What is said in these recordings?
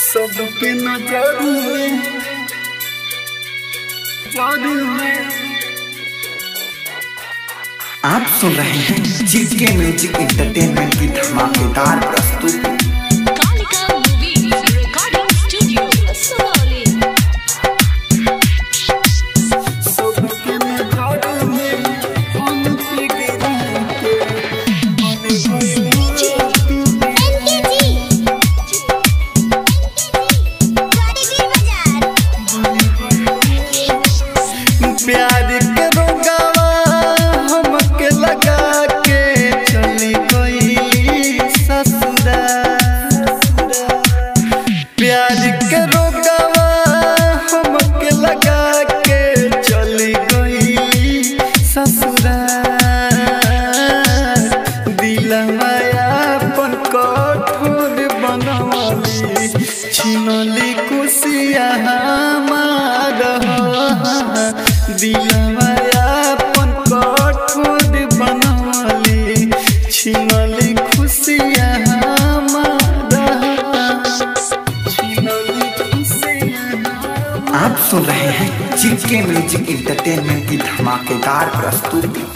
सबके नजर में जादू में आप सुन रहे हैं जीके म्यूजिक इंटरटेनमेंट की धमाकेदार प्रस्तुति Kalika Movies Recording Studio, Sonali. सबके नजर में हम पे गिरते मन भइल प्यार के रोगावा हमके लगा के चली गई ससुरा प्यार के रोगावा हमके लगा के चली गई ससुरा दिलवा अपन कठोर बनवली छिनली कुसिया हमार दिलवा अपन कठोर बनवली छिनली खुशिया हमार छिनली खुशिया हमार आप सुन रहे हैं जीके म्यूजिक इंटरटेनमेंट की धमाकेदार प्रस्तुति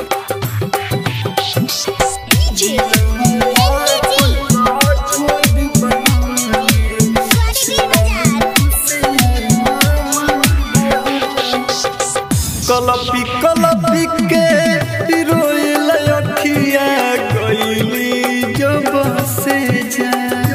कलपी कलपी के रोइल अखिया गईली जब से जा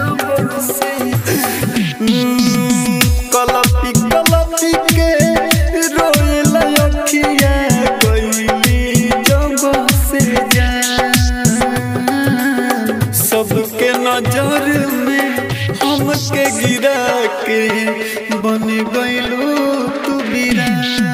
हम्म, कलपी कलपी के रोइल अखिया गईली जब से जा सबके नजर में हमके गिरा के बन गईलू तू बिरा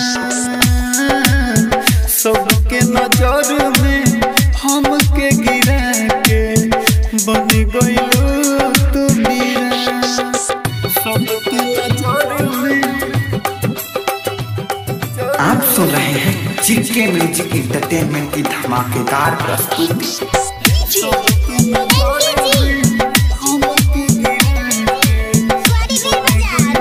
सबके नजर में हमके गिरा के बन गईलू तू बिरा सबके नजर में आप सुन रहे हैं जीके म्यूजिक इंटरटेनमेंट की धमाकेदार प्रस्तुति सबके नजर में हमके गिरा के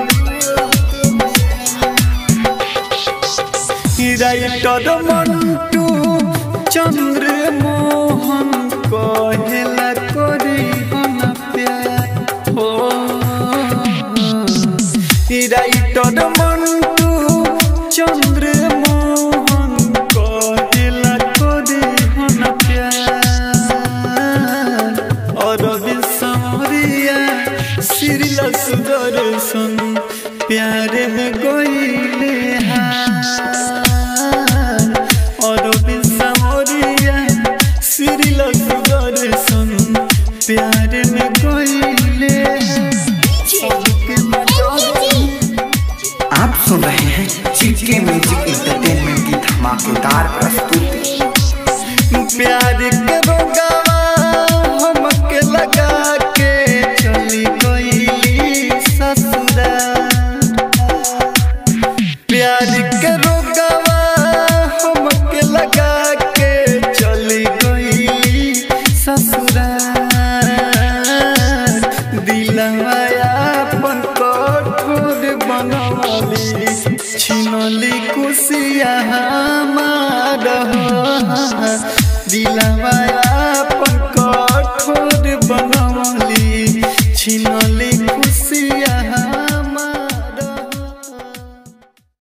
राइटर मंटू चंद्र मोहन कहेला करी हम प्यार हो राइटर मंटू चंद्र मोहन कहेला करी हम प्यार और विसमरिया श्रीला सुदर्शन प्यार में गईले हार और विसमरिया श्रीला सुदर्शन प्यार में गईले सबके मजा आप सुन रहे हैं जीके म्यूजिक इंटरटेनमेंट की धमाकेदार प्रस्तुति प्यार के रोगावा हमके लगा के चली गईली ससुरा प्यार के रोगावा हमके लगा के चली गईली ससुरा दिलवा अपन कठोर बनवली छिनली कुसिया हमार दिलवा अपन कठोर बनवली छिनली